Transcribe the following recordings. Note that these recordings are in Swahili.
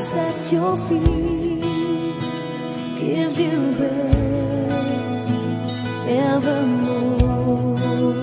lies at your feet, gives you rest evermore.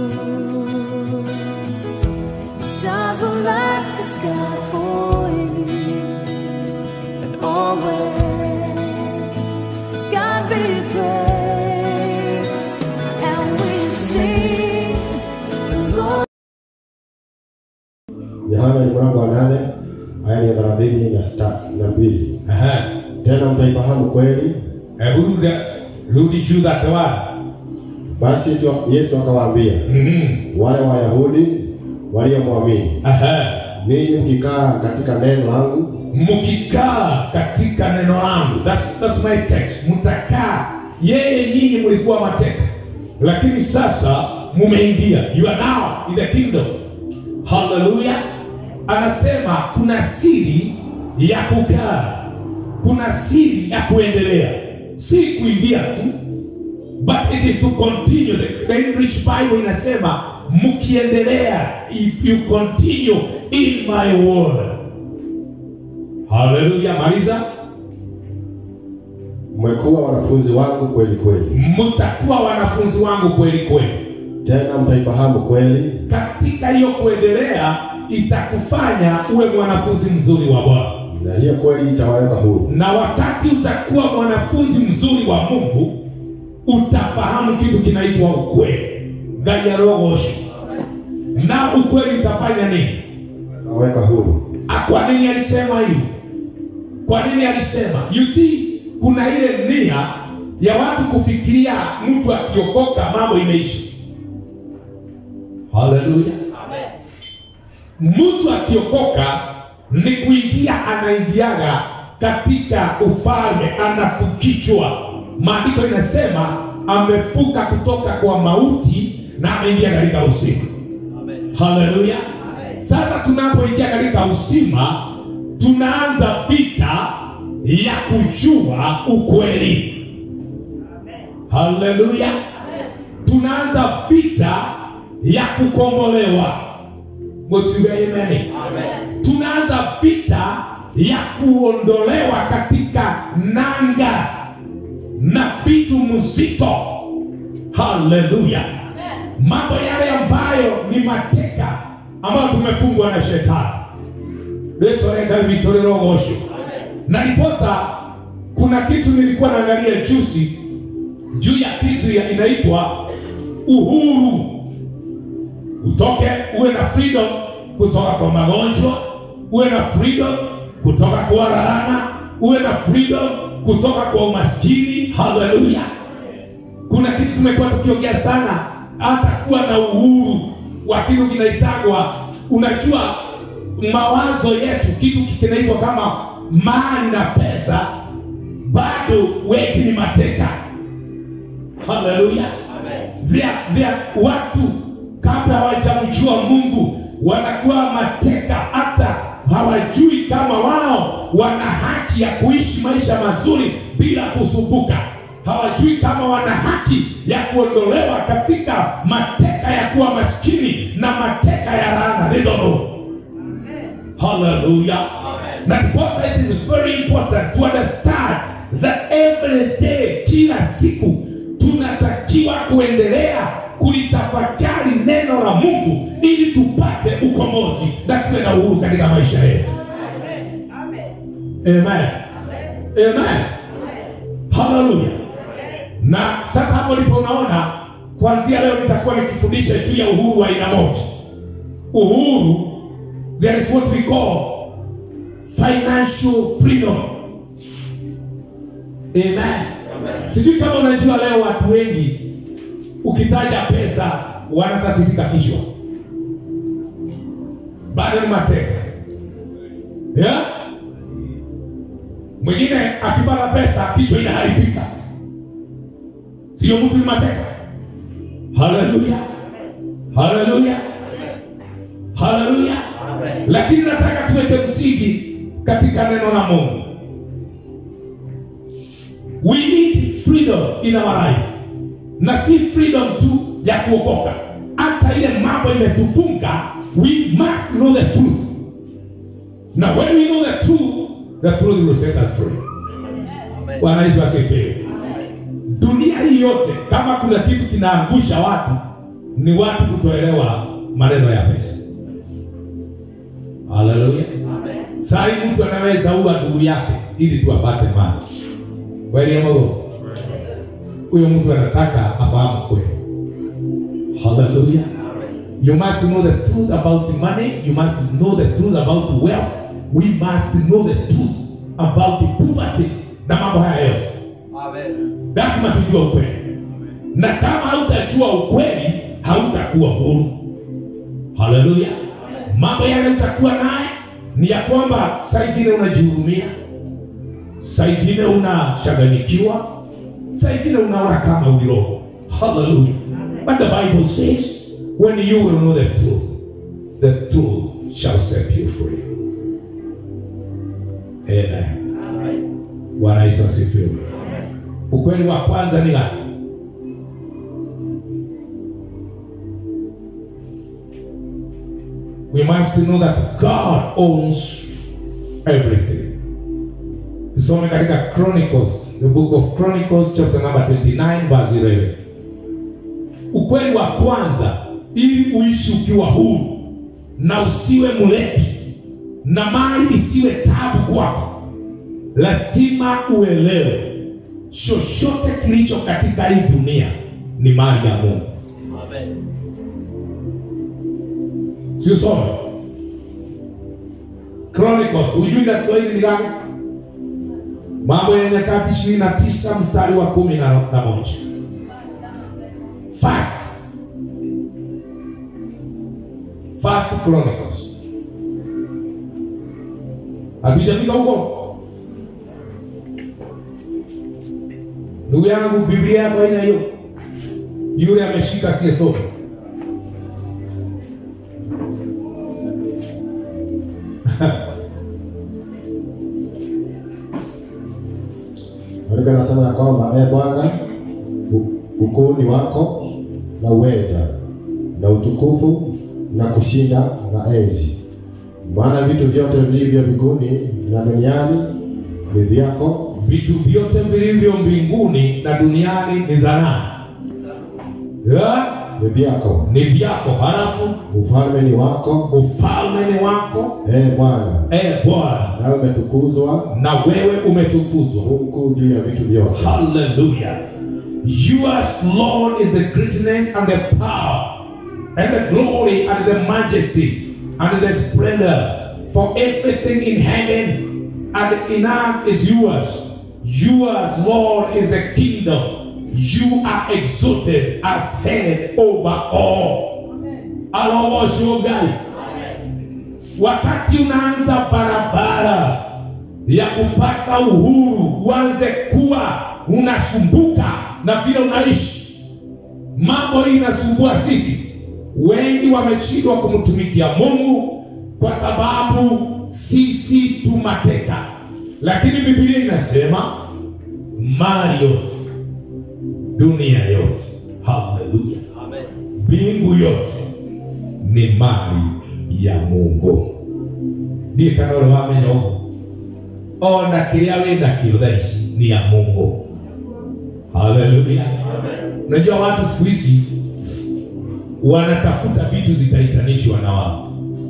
Stars will light the sky for you, and always God be praised, and we sing the Lord. Yohana ni mlango wa nane aya ni thelathini na sita na mbili. Aha. Tena mtaifahamu kweli. Hebu rudi rudi juu that one. Basi Yesu, Yesu akawaambia Mhm. wale Wayahudi waliomwamini, Aha. ninyi mkikaa katika neno langu mkikaa katika neno langu that's, that's my text mtakaa yeye nyinyi mlikuwa mateka lakini sasa mumeingia you are now in the kingdom haleluya anasema kuna siri ya kukaa kuna siri ya kuendelea si kuingia tu but it is to continue the, the enrich bible inasema mkiendelea if you continue in my word haleluya maliza mmekuwa wanafunzi wangu kweli kweli. mtakuwa wanafunzi wangu kweli kweli Tena mtaifahamu kweli, katika hiyo kuendelea itakufanya uwe mwanafunzi mzuri wa bwana na hiyo kweli itawaweka huru. na wakati utakuwa mwanafunzi mzuri wa mungu utafahamu kitu kinaitwa ukweli gayarogosho na ukweli utafanya nini Itawaweka huru. Ah, kwa nini alisema hivi kwa nini alisema you see kuna ile nia ya watu kufikiria mtu akiokoka mambo imeisha haleluya mtu akiokoka ni kuingia anaingiaga katika ufalme anafukishwa maandiko inasema amefuka kutoka kwa mauti na ameingia katika uzima haleluya sasa tunapoingia katika uzima tunaanza vita ya kujua ukweli haleluya tunaanza vita ya kukombolewa motiwe ameni tunaanza vita ya kuondolewa katika nanga na vitu mzito haleluya mambo yale ambayo ni mateka ambayo tumefungwa na shetani letorega vitorerogosho na liposa kuna kitu nilikuwa naangalia juzi juu ya kitu ya inaitwa uhuru utoke uwe na freedom kutoka kwa magonjwa uwe na freedom kutoka kwa laana uwe na freedom kutoka kwa umaskini haleluya kuna kitu tumekuwa tukiongea sana hata kuwa na uhuru wa kitu kinaitagwa unajua mawazo yetu kitu kinaitwa kama mali na pesa bado wengi ni mateka haleluya vya vya watu kabla hawajamjua mungu wanakuwa mateka hata hawajui kama wao wana haki ya kuishi maisha mazuri bila kusumbuka hawajui kama wana haki ya kuondolewa katika mateka ya kuwa maskini na mateka ya laana They don't know. haleluya na ndiposa it is very important to understand that every day kila siku tunatakiwa kuendelea kulitafakari neno la mungu ili tupate ukombozi na tuwe na uhuru katika maisha yetu amen amen haleluya na sasa hapo ndipo unaona kuanzia leo nitakuwa nikifundisha juu ya uhuru wa aina moja uhuru there is what we call financial freedom amen sijui kama unajua leo watu wengi ukitaja pesa wanatatizika kichwa bado ni mateka yeah? mwingine akipata pesa kichwa inaharibika sio mtu ni mateka haleluya haleluya haleluya lakini nataka tuweke msingi katika neno la mungu we need freedom in our life na si freedom tu ya kuokoka hata ile mambo imetufunga we must know the truth na when we know the truth the truth will set us free. Bwana Yesu asifiwe. Dunia hii yote, kama kuna kitu kinaangusha watu, ni watu kutoelewa maneno ya pesa. Haleluya. Saa hii mtu anaweza ua ndugu yake ili tu apate mali. Kweli ama uongo? Huyo mtu anataka afahamu kweli. Haleluya. You must know the truth about money. You must know the truth about wealth. We must know the truth about the poverty na mambo haya yote. Lazima tujue ukweli, na kama hautajua ukweli hautakuwa huru. Haleluya! Mambo yale utakuwa naye ni ya kwamba saa ingine unajihurumia, saa ingine unachanganyikiwa, saa ingine unaona kama uliroho. Haleluya! But the Bible says when you will know the truth, the truth shall set you free. Amen. Bwana Yesu asifiwe. Ukweli wa kwanza ni gani? We must know that God owns everything. Tusome katika Chronicles, the book of Chronicles chapter number 29 verse 11. Ukweli wa kwanza ili uishi ukiwa huru na usiwe mlevi na mali isiwe tabu kwako, lazima uelewe chochote kilicho katika hii dunia ni mali ya Mungu. Siusome Chronicles, hujui na Kiswahili ni gani? Mambo ya Nyakati ishirini na tisa mstari wa kumi na na moja. First, First Chronicles. Hatujafika huko? Ndugu yangu, Biblia yako haina hiyo? Yule ameshika asiyesoma. Maandiko yanasema ya kwamba e Bwana, u- ukuu ni wako na uweza na utukufu na kushinda na enzi, maana vitu vyote vilivyo mbinguni na duniani ni vyako, Vitu vyote vilivyo mbinguni na duniani ni za nani? Ya, ni vyako, Ni vyako. Halafu ufalme ni wako, ufalme ni wako, e Bwana, e Bwana, nawe umetukuzwa na wewe umetukuzwa. mkuu juu ya vitu vyote. Hallelujah. Yours, Lord, is the greatness and the power and the glory and the majesty and the splendor. For everything in heaven and in earth is yours. Yours, Lord, is the kingdom. You are exalted as head over all. Alawashogai. Wakati unaanza barabara ya kupata uhuru, uanze kuwa unasumbuka na vile unaishi. Mambo hii inasumbua sisi. Wengi wameshindwa kumtumikia Mungu kwa sababu sisi tumateka, lakini Biblia inasema mali yote, dunia yote, haleluya, mbingu yote ni mali ya Mungu. ndiä kana å rä wamenya å ona kä rä a wä nakio thaa ici ni ya mungu haleluya unajua watu siku hizi wanatafuta vitu zitaitanishwa na wao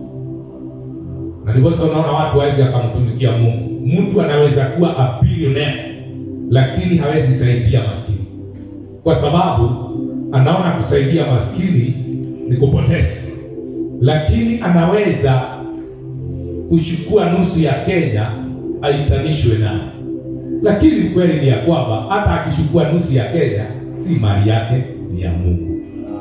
na ndiposa unaona watu wawezi akamtumikia mungu mtu anaweza kuwa a billionaire lakini hawezi saidia maskini kwa sababu anaona kusaidia maskini ni kupoteza lakini anaweza kuchukua nusu ya Kenya aitanishwe naye, lakini kweli ni ya kwamba hata akichukua nusu ya Kenya si mali yake, ni ya Mungu.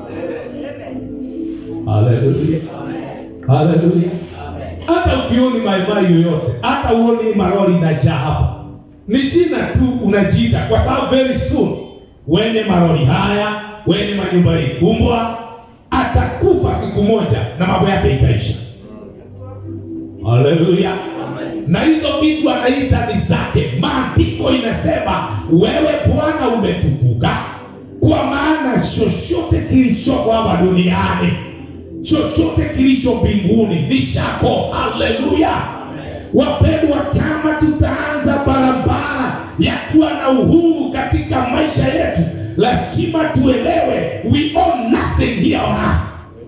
Haleluya, haleluya. Hata ukioni maimai yoyote, hata uoni maroli inajaa hapa, ni jina tu unajiita, kwa sababu very soon wenye maroli haya, wenye manyumba hii kumbwa, atakufa siku moja na mambo yake itaisha. Haleluya. Na hizo vitu anaita ni zake. Maandiko inasema wewe Bwana umetukuka, kwa maana chochote kilichoko hapa duniani, chochote kilicho mbinguni ni chako. Haleluya. Wapendwa, kama tutaanza barabara ya kuwa na uhuru katika maisha yetu, lazima tuelewe we own nothing here on earth.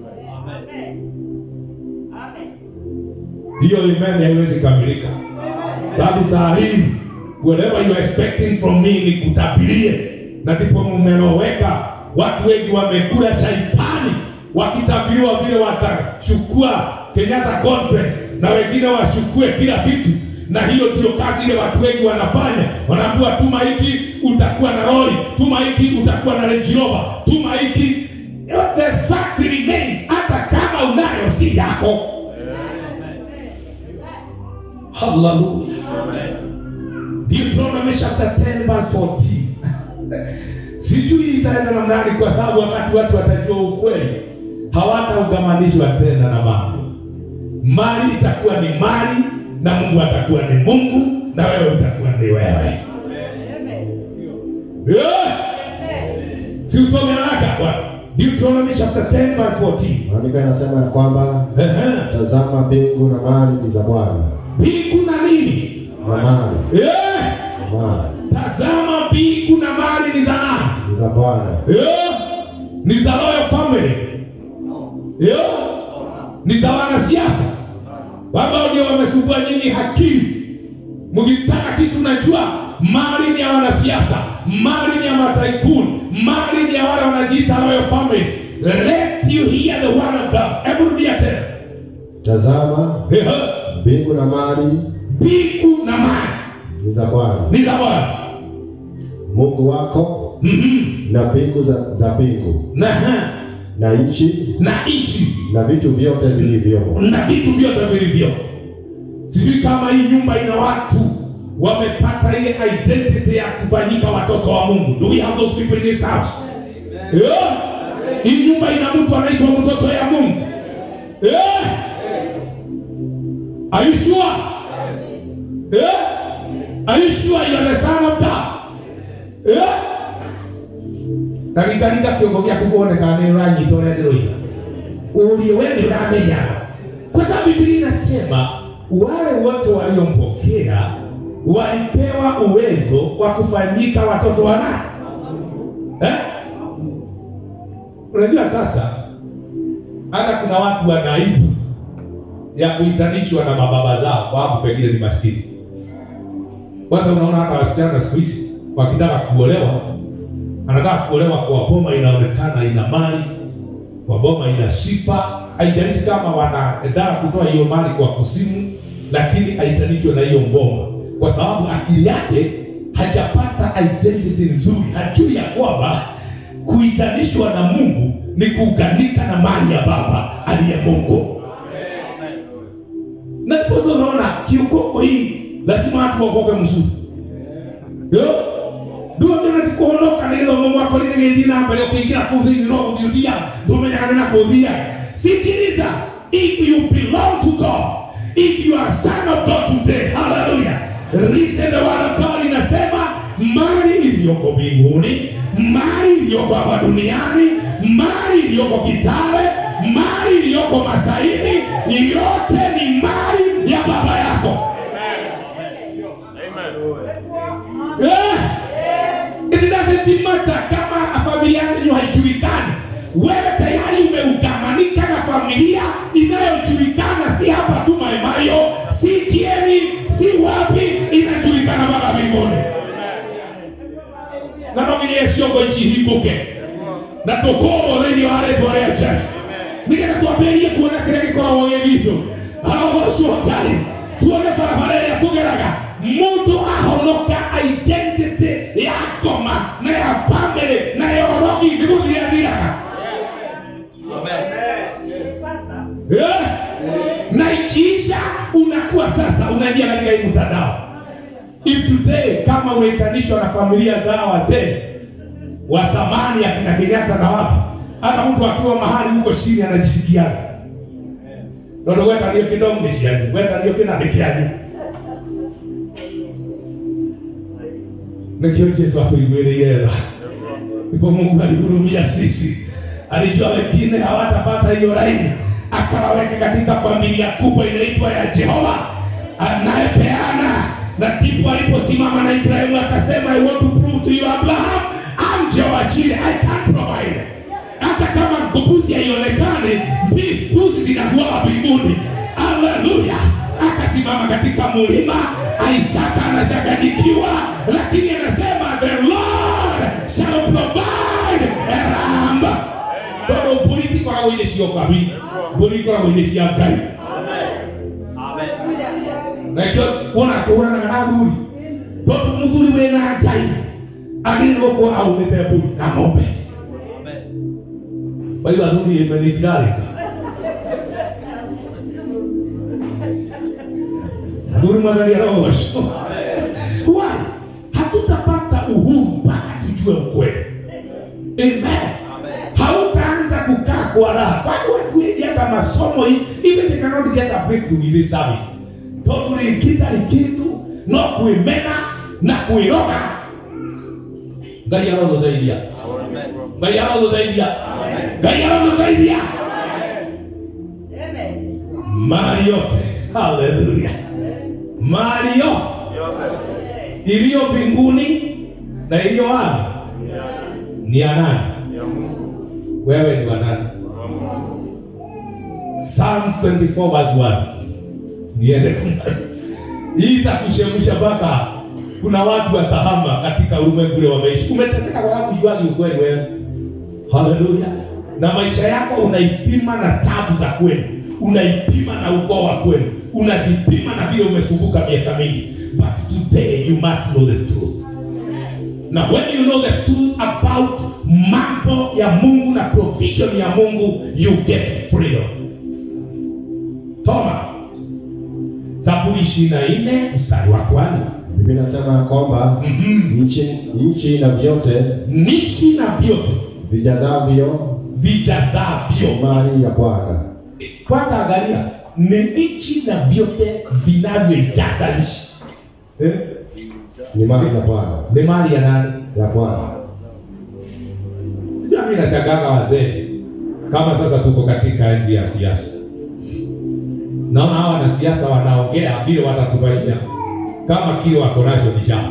Hiyo imani haiwezi kamilika. Sababu saa hii whatever you are expecting from me ni kutabirie, na ndipo mmeloweka. Watu wengi wamekula shaitani wakitabiriwa vile watachukua Kenyatta Conference na wengine wachukue kila kitu, na hiyo ndio kazi ile watu wengi wanafanya. Wanaambiwa tuma hiki utakuwa na lori, tuma hiki utakuwa na Range Rover, tuma hiki. The fact remains, hata kama unayo si yako. Hallelujah. Deuteronomy chapter 10 verse 14. Sijui itaenda namna gani, kwa sababu wakati watu watajua ukweli hawataugamanishwa tena na mambo. Mali itakuwa ni mali na Mungu atakuwa ni Mungu na wewe utakuwa ni wewe. Yeah. Si usome haraka bwana. Deuteronomy chapter 10 verse 14. Maandiko yanasema ya kwamba Ehe. tazama, mbingu na mali ni za Bwana, Mbingu na nini? na mali Yeah. mali Tazama mbingu na mali ni za nani? ni za Bwana, Yeah. Ni za royal family. Yeah. Ni za wanasiasa. Wao ndio wamesumbua nyinyi akili. Mkitaka kitu najua mali ni ya wanasiasa, mali ni ya mataikun, mali ni ya wale wanajiita royal families. Let you hear the word of God. Hebu rudia tena. tazama, Yeah. mbingu na mali Mbingu na mali ni za Bwana ni za Bwana. Mungu wako, Mhm. na mbingu za, za mbingu Na na nchi na nchi na vitu vyote vilivyomo. na vitu vyote vilivyo. Sijui kama hii nyumba ina watu wamepata ile identity ya kufanyika watoto wa Mungu. Do we have those people in this house? Yeah. Hii nyumba ina mtu anaitwa mtoto ya Mungu. Yeah. Are you sure? Yeah. Are you sure you are the son of God? Yeah. Ndagĩtarĩga kĩongo gĩaku kuonekana nĩ ũranyita ũrĩa ndĩroiga ulio wewe ndio unaamenya. Kwa sababu Biblia inasema wale wote waliompokea walipewa uwezo wa kufanyika watoto wa nani? Eh? Unajua sasa hata kuna watu wana aibu ya kuitanishwa na mababa zao kwa sababu pengine ni maskini. Kwanza unaona hata wasichana siku hizi wakitaka kuolewa, anataka kuolewa kwa boma inaonekana ina mali, kwa boma ina sifa. Haijalishi kama wanaendaa kutoa hiyo mali kwa kusimu, lakini aitanishwe na hiyo boma, kwa sababu akili yake hajapata identity nzuri, hajui ya kwamba kuitanishwa na Mungu ni kuunganika na mali ya Baba aliye Mungu. Na ndiposa unaona kiukoko hii lazima watu wakoke mzuri. Yo. Ndio ndio natikuhonoka na hilo Mungu wako lile ngezi na mbele kuingia kuzini no kujudia. Ndio mwenye na kuudhia. Sikiliza, if you belong to God, if you are son of God today, hallelujah. Listen the word of God inasema mali iliyoko mbinguni, mali iliyoko hapa duniani, mali iliyoko Kitale, mali iliyoko Masaini, yote ni mali ya baba yako. Eh, It doesn't matter kama familia yenu haijulikani. Wewe tayari umeugamanika na familia inayojulikana, si hapa tu Maimayo, si Kieni, si wapi, inajulikana mpaka mbinguni. Na nomine ciongo ici hingũke na tũkũrwo thĩinĩ wa rĩtwa rĩa Jesũ nĩgetha twambĩrĩrie kuona kĩrĩa gĩkoragwo gĩ gitũ arogocwo Ngai tuone barabara ĩrĩa tũgeraga mũndũ ahonoka identity ya ngoma na ya family na ya ũrogi nĩ gũthira thiraga Eh? na ikiisha unakuwa sasa unaingia katika hii mtandao if today kama unaitanishwa na familia zao wazee wa zamani akina Kenyatta na wapi, hata mtu akiwa mahali huko chini anajisikiaga nondo gweta ndio kidogo ni cianyu gweta ndio kina ni kianyu nikio Yesu akuiguĩrĩire tha ndipo Mungu alihurumia sisi, alijua wengine hawatapata hiyo laini, akawaweka katika familia kubwa inaitwa ya Jehova. anayepeana na ndipo aliposimama na Ibrahimu akasema I want to prove to you Abraham I'm Jehovah Jireh I can provide hata kama mbuzi haionekani mbi- mbuzi zinakuwa mbinguni haleluya akasimama katika mulima Isaka anachanganyikiwa lakini anasema the Lord shall provide a ram tondå mbå ri tikoragwo irä cio ngabi mbå ri ikoragwo irä cia ngai nakio wona tå hå ranaga na thuri tondå må thuri wä na ngai agä rwo kuo aumä te mbå ri na ng'ombe waiga thuri ä menä tirarä ka thuri mwagaria rogoco why hatutapata uhuru mpaka tujue ukweli amen hautaanza kukaa kwa raha kwani watu wengi hata masomo hii even they cannot get a breakthrough in this service tondu rĩngĩta rĩkĩndũ no kwĩmena na kwĩroga ngai arotũteithia ngai arotũteithia ngai arotũteithia mali yote haleluya mali yo iliyo mbinguni na iliyo wapi ni ya nani wewe ni wa nani Psalms 24 verse 1 niende kumaliza. hii itakushemsha mpaka kuna watu watahama katika ulimwengu ule wameishi umeteseka kwa sababu juagi ukweli wewe haleluya na maisha yako unaipima na tabu za kweli unaipima na ukoo wa kweli unazipima na vile umesumbuka miaka mingi but today you must know the truth na when you know the truth about mambo ya mungu na provision ya mungu you get freedom toma zaburi ishiri na nne mstari wa kwanza Biblia inasema ya kwamba nchi, nchi na vyote nishi na vyote vijazavyo vijazavyo mali ya Bwana. kwanza angalia ni nchi na vyote vinavyoijaza nchi eh? Ni mali ya Bwana, ni mali ya nani ya Bwana. Unajua mimi nashangaga wazee kama sasa tuko katika nchi ya siasa. Naona hawa wanasiasa wanaongea vile watatufanyia kama kile wako nacho ni chama.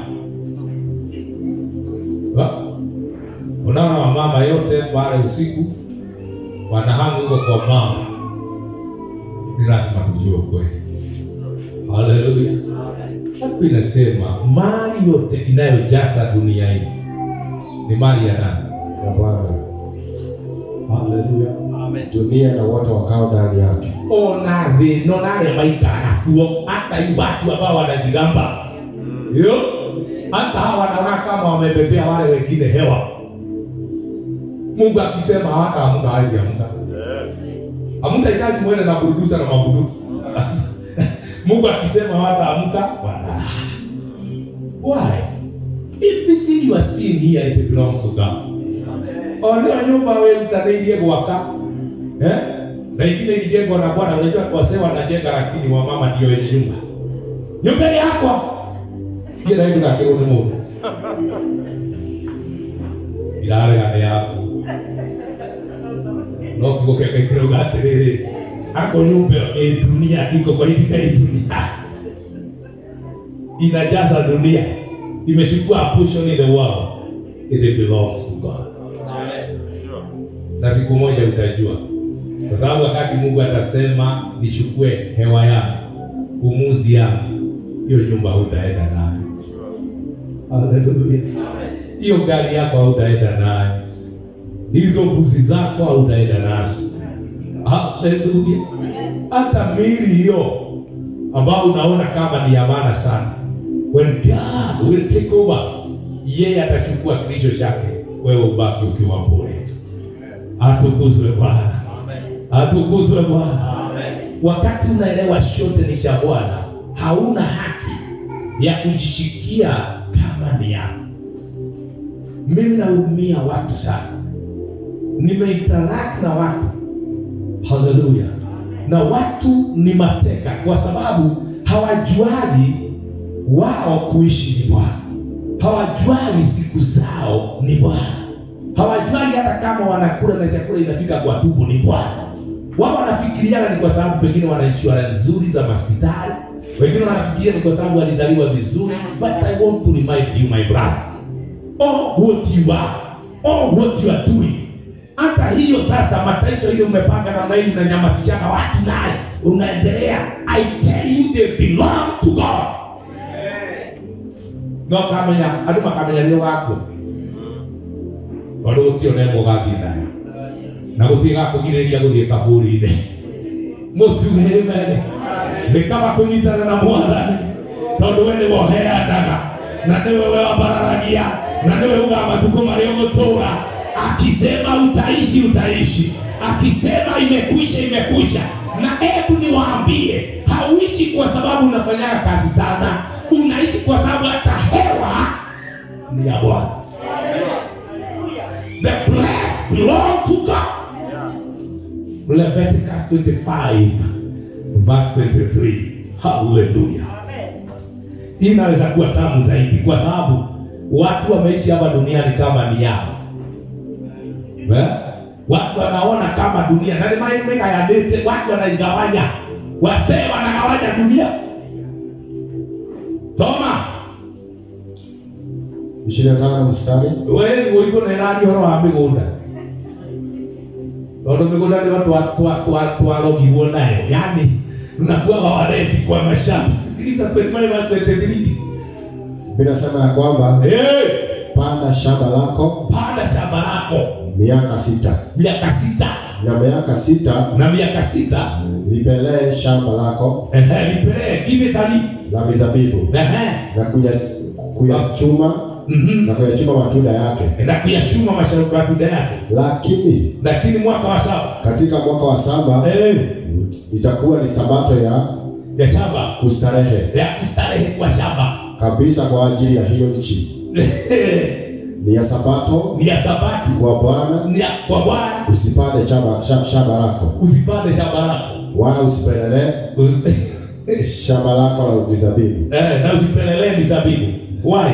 Wa- Unaona wamama yote pale usiku wanahanga huko kwa mama. Ni lazima tujue ukweli. Haleluya. Hapo inasema mali yote inayojaza dunia hii ni mali ya nani? Ya Bwana. Haleluya. Dunia na wote wakao ndani yake. ona thĩ no na arĩa maikaraga kuo hata hii watu ambao wanajigamba yo hata hawa wanaona kama wamebebea wale wengine hewa mungu akisema hawataamka hawezi amka hamtahitaji mwende na burudusa na mabuduki mungu akisema hawataamka wanalala why everything you are seeing here it belongs to god oneo nyumba werutanĩirie gwaka eh? na ingine ilijengwa na bwana unajua wasee wanajenga lakini wamama ndio wenye nyumba nyumba ni yako hiyo ndio nakero ni mundu irarega nĩ yaku no kiugo kĩake kĩrauga atĩrĩrĩ ako nyumba ĩ dunia iko kwa itika hii dunia inajaza dunia imechukua a portion in the world it belongs to God na siku moja utajua kwa sababu wakati mungu atasema nichukue hewa yangu pumuzi yangu hiyo nyumba hutaenda nayo Haleluya. hiyo gari yako hautaenda nayo hizo mbuzi zako hautaenda nazo Haleluya. hata mili hiyo ambao unaona kama ni amana sana when God will take over yeye atachukua kilicho chake wewe ubaki ukiwa bure atukuzwe bwana atukuzwe bwana wakati unaelewa shote ni cha bwana hauna haki ya kujishikia kama ni yako mimi nahurumia watu sana nimeinteract na watu haleluya na watu ni mateka kwa sababu hawajuagi wao kuishi ni bwana hawajuagi siku zao ni bwana hawajuagi hata kama wanakula na chakula inafika kwa tumbo ni bwana wao wanafikiriana ni kwa sababu pengine wana insurance nzuri za hospitali wengine wanafikiria ni kwa sababu alizaliwa vizuri but i want to remind you my brother all what you are all what you are doing hata hiyo sasa mataito ile umepanga namna hii unanyamasishana watu naye unaendelea i tell you they belong to god no kamenya andu makamenya rio gakwo tondu gutioneko gathii nayo na gutirĩ gakũgirĩria gũthiĩ kabũri-inĩ mũtuge mene nĩ kaba kũnyitana na mwathani tondũ we nĩwe ũheanaga na nĩwe we wabararagia na nĩwe ugaga matukũ marĩa ũgũtũra akisema utaishi utaishi akisema imekwisha imekwisha na hebu niwaambie hauishi kwa sababu unafanyaga kazi sana unaishi kwa sababu hata hewa ni ya bwana the breath belong to god Leviticus 25 verse 23 haleluya hii inaweza kuwa tamu zaidi kwa sababu watu wameishi hapa duniani kama ni yao Eh? watu wanaona kama dunia na nimaimegayanite watu wanaigawanya wasee wanagawanya dunia toma ishirini na tano mstari we guiko nerari horo wa migunda tondu migunda nio twarogirwo nayo yani tunakuwaga warefi kwa mashamba sikiliza 25 23 vinasema ya kwamba hey, panda shamba lako panda shamba lako miaka sita miaka sita na miaka sita na miaka sita lipelee shamba lako ehe lipelee give it a leaf la mizabibu ehe na kuya- kuyachuma mhm na kuyachuma matunda yake na kuyashuma mashariki matunda yake lakini lakini mwaka wa saba katika mwaka wa saba eh, itakuwa ni sabato ya ya shamba kustarehe ya kustarehe kwa shamba kabisa kwa ajili ya hiyo nchi ni ya sabato ni ya sabatu kwa bwana ni ya kwa bwana usipande shamba, shamba, shamba lako usipande shamba lako wala usipelelee Usi- shamba lako la mizabibu eh, na usipelelee mizabibu why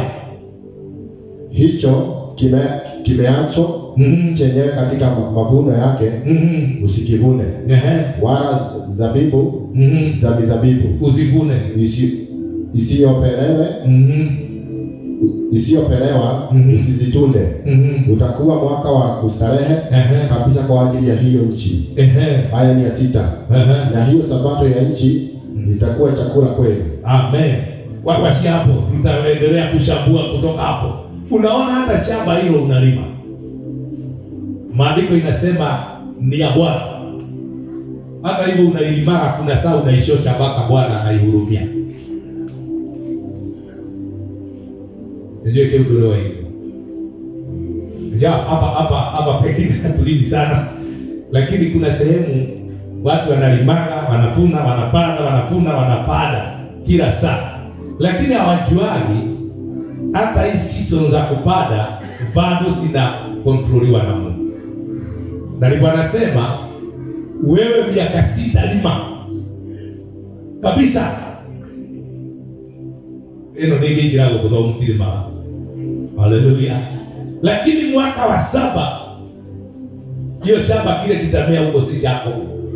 hicho kime, kimeacho Mhm. chenyewe katika ma- mavuno yake Mhm. usikivune Ehe. wala z- zabibu Mhm. za mizabibu usivune isi- isiyopelewe Mhm. isiyopelewa Mhm. usizitunde Mhm. utakuwa mwaka wa kustarehe Ehe. kabisa kwa ajili ya hiyo nchi Ehe. haya ni ya sita Ehe. na hiyo sabato ya nchi itakuwa chakula kwenu amen wakwasi hapo tutaendelea kushambua kutoka hapo unaona hata shamba hilo unalima maandiko inasema ni ya bwana hata hivyo unailimaga kuna saa unaishosha mpaka bwana anaihurumia najua keudolewa hivyo ja hapa hapa hapa pekine hatulimi sana lakini kuna sehemu watu wanalimaga wanafuna wanapanda wanafuna wanapanda kila saa lakini hawajuagi hata hii season za kupanda bado zina kontroliwa na mungu na alikuwa anasema wewe miaka sita lima kabisa ino ningĩingĩra gũkũ tondũ mũtirĩ maga haleluya lakini mwaka wa saba hiyo shamba kile kitamea huko si chako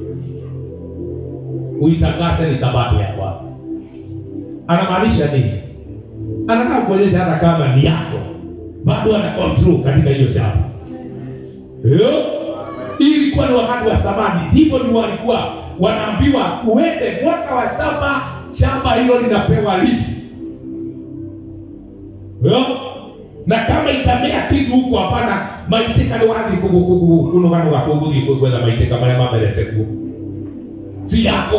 uitangase ni sabato ya bwana anamaanisha nini anataka kuonyesha hata kama ni yako bado ana control katika hiyo shamba Yo? hii ilikuwa ni wakati wa samani hivyo ndio walikuwa wanaambiwa uende mwaka wa saba shamba hilo linapewa lifi Yo? na kama itamea kitu huko hapana maiteka nĩ wathiĩ kũnũganũga kũu gũthiĩ gwetha maiteka marĩa mamerete kuo si yako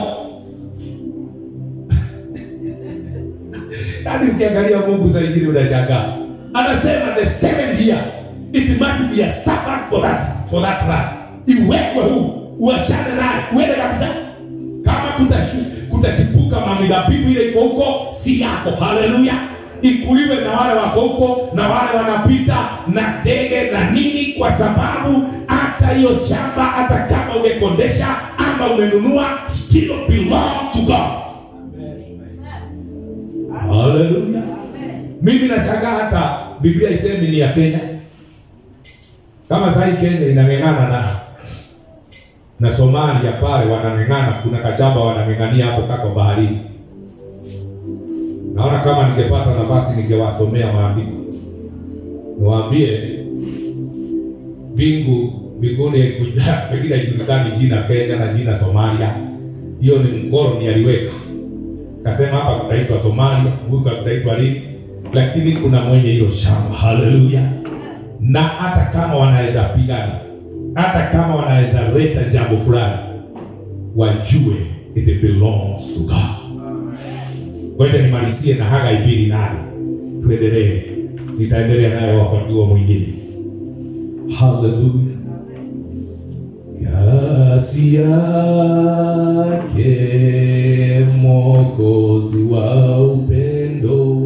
yaani ukiangalia mungu saa ingine unashangaa anasema the seventh year it must be a sabbath for that for that land iwekwe huu uachane naye uende kabisa kama kutashu- kutashipuka mamidabibu ile iko huko si yako haleluya ikuliwe na wale wako huko na wale wanapita na ndege na nini kwa sababu hata hiyo shamba hata kama umekondesha ama umenunua still belong to god haleluya mimi nachanga hata biblia isemi ni ya kenya kama sahii kenya inang'eng'ana na na somalia pale wanang'eng'ana kuna kachamba wanang'eng'ania hapo kako baharini naona kama ningepata nafasi ningewasomea maandiko niwaambie mbingu mbinguni haikuja- pengine haijulikani jina Kenya na jina Somalia. Hiyo ni mkoloni aliweka, kasema hapa kutaitwa Somalia, huku kutaitwa nini, lakini kuna mwenye hilo shamba. Haleluya! Na hata kama wanaweza pigana, hata kama wanaweza leta jambo fulani, wajue it belongs to God. Ngoja nimalizie na Hagai mbili nane, tuendelee. Nitaendelea nayo wakati huo mwingine. Haleluya. Kasi yake Mwokozi wa upendo.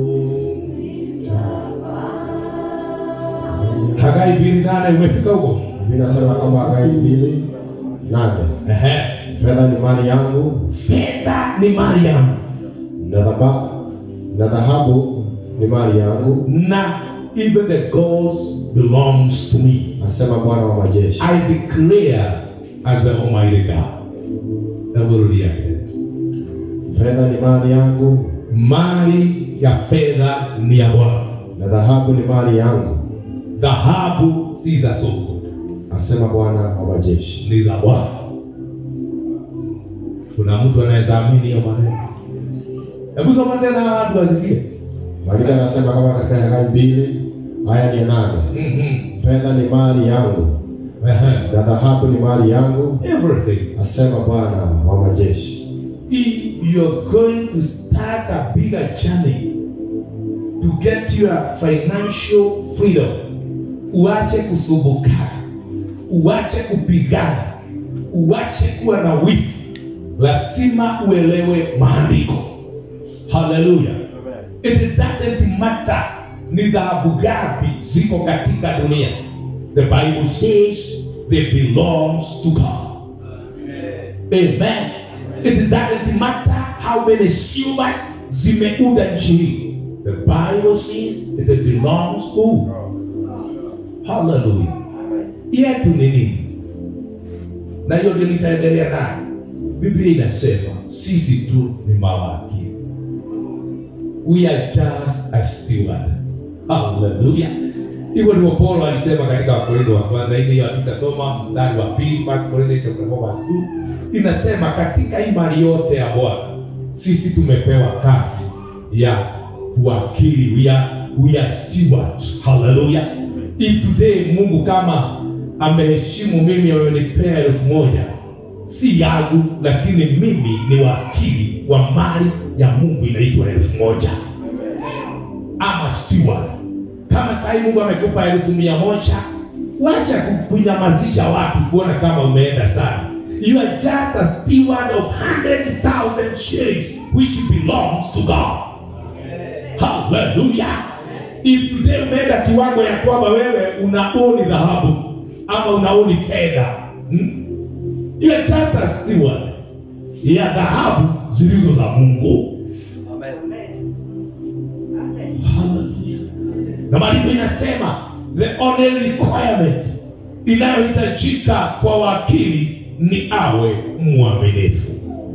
Hagai mbili nane, umefika huko? Biblia inasema kama Hagai mbili nane, Ehe. fedha ni mali yangu Fedha ni mali yangu na dhaba- na dhahabu ni mali yangu, na even the gold belongs to me. asema Bwana wa majeshi. I declare as the Almighty God. Hebu rudia tena. Fedha ni mali yangu Mali ya fedha ni ya Bwana, na dhahabu ni mali yangu, dhahabu si za soko, asema Bwana wa majeshi. ni za Bwana. Kuna mtu anaweza amini hiyo maneno? Hebu soma tena watu wasikie. Maandiko yanasema kama katika Hagai mbili aya ni nane, Mhm. fedha ni mali yangu Ehe. na dhahabu ni mali yangu, Everything. asema Bwana wa majeshi. If you're going to start a bigger journey to get your financial freedom, uache kusumbuka, uache kupigana, uache kuwa na wivu, lazima uelewe maandiko. Haleluya! It doesn't matter ni dhahabu gapi ziko katika dunia. The Bible says they belongs to God. Amen. It doesn't matter how many silvers zimeunda nchi hii. The Bible says it belongs to Hallelujah. Yetu ni nini? Na hiyo ndio nitaendelea nayo. Biblia inasema sisi tu ni mawakili. We are just a steward. Hallelujah. Hivyo ndivyo Paulo alisema katika Wakorintho wa kwanza ile hiyo tutasoma mstari wa pili First Corinthians chapter 4 verse 2 inasema katika hii mali yote ya Bwana sisi tumepewa kazi ya kuwakili we are, we are stewards. Hallelujah. If today Mungu kama ameheshimu mimi amenipea elfu moja si yangu, lakini mimi ni wakili wa mali ya Mungu inaitwa elfu moja ama steward. Kama sasa Mungu amekupa elfu mia moja, wacha ku- kunyamazisha watu kuona kama umeenda sana. You are just a steward of 100,000 shillings which belongs to God. Hallelujah. If today umeenda kiwango ya kwamba wewe unaoni dhahabu ama unaoni fedha hmm? You are just a steward ya dhahabu zilizo za Mungu. Hallelujah. Na maandiko inasema the only requirement inayohitajika kwa wakili ni awe mwaminifu.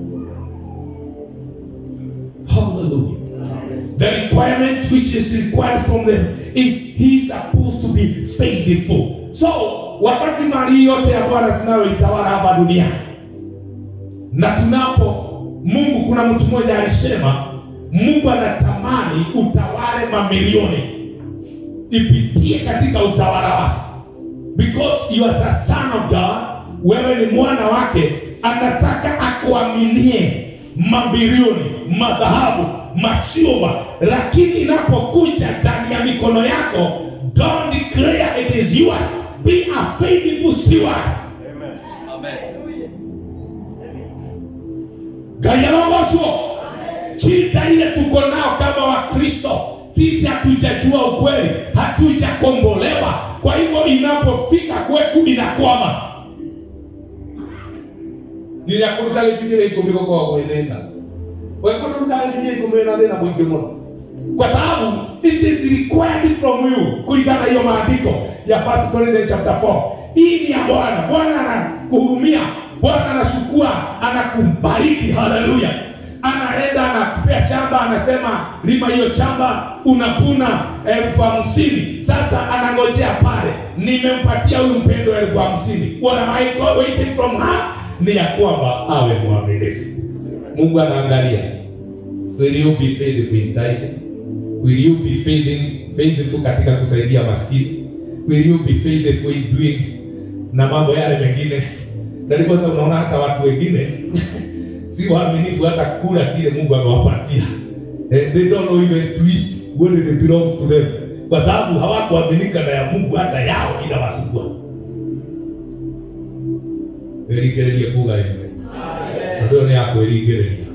Hallelujah. The requirement which is required from them is he is supposed to be faithful. So wakati mali yote ya Bwana tunayoitawala hapa duniani na tunapo Mungu, kuna mtu mmoja alisema Mungu anatamani utawale mamilioni ipitie katika utawala wake, because you are a son of God, wewe ni mwana wake, anataka akuaminie mabilioni, madhahabu, masilva, lakini inapokuja ndani ya mikono yako, don't declare it is yours, be a faithful steward. Gayalogoswo, shida ile tuko nao kama Wakristo, sisi hatujajua ukweli, hatujakombolewa. Kwa hivyo inapofika kwetu inakwama. nginya kuruta gĩcunjĩ gĩa ikũmi gũkoragwo gwĩ thĩna we kũruta gĩcunjĩ gĩa ikũmi na thĩna mũingĩ mũno kwa sababu it is required from you kulingana na hiyo maandiko ya 1 Corinthians chapter 4 hii ni ya Bwana Bwana anakuhurumia Bwana anachukua anakubariki haleluya anaenda anakupea shamba anasema lima hiyo shamba unavuna elfu hamsini sasa anangojea pale nimempatia huyu mpendo elfu hamsini what am I go- waiting from her ni ya kwamba awe mwaminifu mungu anaangalia will you be faithful in tithing will you be faithful, faithful katika kusaidia maskini will you be faithful in doing na mambo yale mengine na ndiposa unaona hata watu wengine si waaminifu hata kula kile mungu amewapatia eh, they don't know even to eat when it belong to them kwa sababu hawakuaminika na ya mungu hata yao inawasumbua eringererie kuga ime ndio ni yako eringereria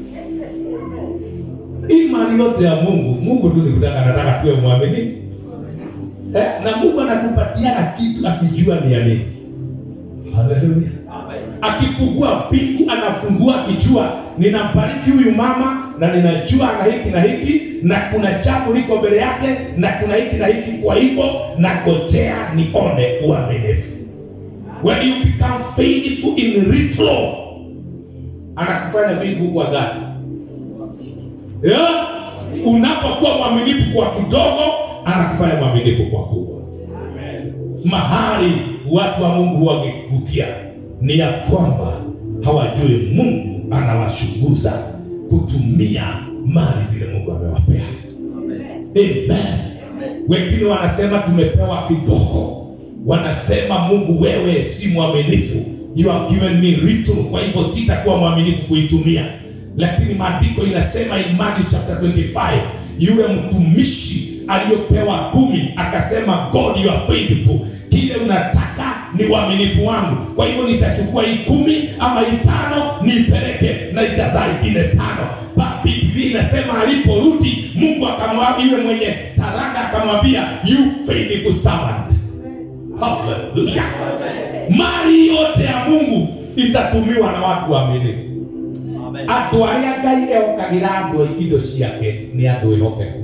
hii mali yote ya mungu mungu tu nikutaka nataka tuwe mwaminifu eh, na mungu anakupatiana kitu akijua ni ya nini haleluya akifungua mbingu anafungua akijua ninambariki huyu mama na ninajua na hiki na hiki na kuna jambo liko mbele yake na kuna hiki na hiki kwa hivyo nagojea nione uaminifu when you become faithful in little anakufanya faithful kwa gani yeah? unapokuwa mwaminifu kwa kidogo anakufanya mwaminifu kwa kubwa mahali watu wa mungu wagekukia ni ya kwamba hawajui mungu anawashunguza kutumia mali zile mungu amewapea amen wengine wanasema tumepewa kidogo wanasema mungu wewe si mwaminifu you have given me little kwa hivyo sitakuwa mwaminifu kuitumia lakini maandiko inasema in Matthew chapter 25 yule mtumishi aliyopewa kumi akasema god you are faithful kile unataka ni uaminifu wangu kwa hivyo nitachukua hii kumi ama hii tano niipeleke na itazaa ingine tano Ba- biblia inasema aliporudi mungu akamwambia yule mwenye taraka akamwambia you faithful servant haleluya mali yote ya mungu itatumiwa na watu waaminifu andå arä a ngai ehokagä ra andå indo ciake nä andå ehokeku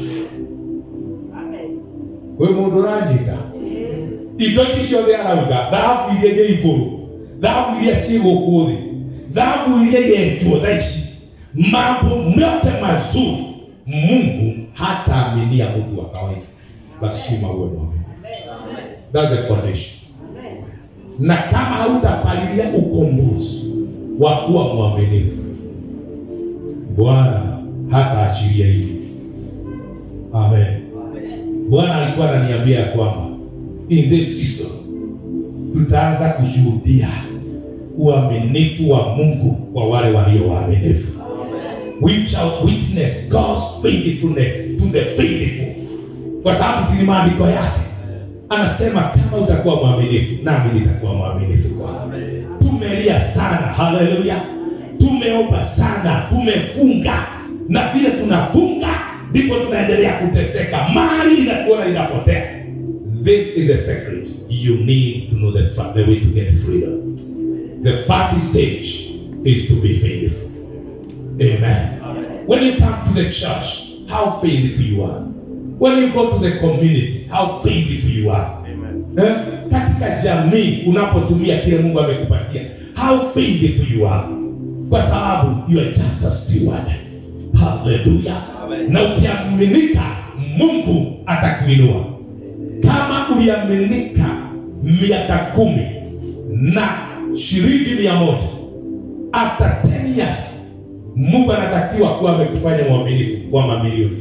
wä må ndå ranyita indo ici ciothe arauga thahabu iria irä igå rå thahabu iria ciä gå kå thä thahabu iria irenjwo tha ici mambo yote mazuri mungu hataaminia mtu wa kawaida lazima uwe mwaminifu That's the condition na kama hautapalilia ukombozi wa kuwa mwaminifu bwana hata ashiria hivi amen bwana alikuwa ananiambia ya kwamba in this season tutaanza kushuhudia uaminifu wa mungu kwa wale walio waaminifu we shall witness God's faithfulness to the faithful kwa sababu si ni maandiko yake anasema kama utakuwa mwaminifu nami nitakuwa mwaminifu kwako tumelia sana haleluya tumeomba sana tumefunga na vile tunafunga ndipo tunaendelea kuteseka mali inatuona inapotea this is a secret you need to know the, fa- the way to get freedom the first stage is to be faithful amen when you come to the church how faithful you are when you go to the community how faithful you are eh? katika jamii unapotumia kile mungu amekupatia how faithful you are kwa sababu you are just a steward haleluya na ukiaminika mungu atakuinua kama uliaminika miaka kumi na shilingi mia moja after 10 years mungu anatakiwa kuwa amekufanya mwaminifu wa mamilioni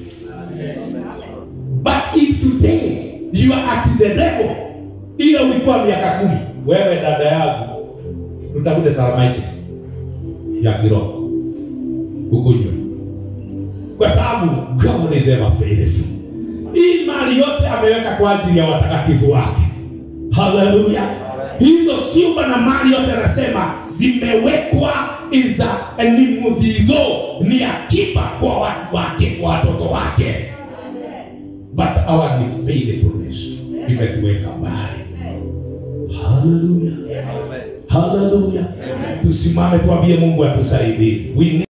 but if today you are at the level ile ulikuwa miaka kumi wewe dada yangu utafute taramaisha ya kiroho ukunywe kwa sababu god is ever faithful hii mali yote ameweka kwa ajili ya watakatifu wake haleluya hizo silva na mali yote anasema zimewekwa iza ni mudhigo ni akiba kwa watu wake kwa watoto wake but our ni faithfulness imetuweka mbali haleluya haleluya tusimame tuambie mungu atusaidie We need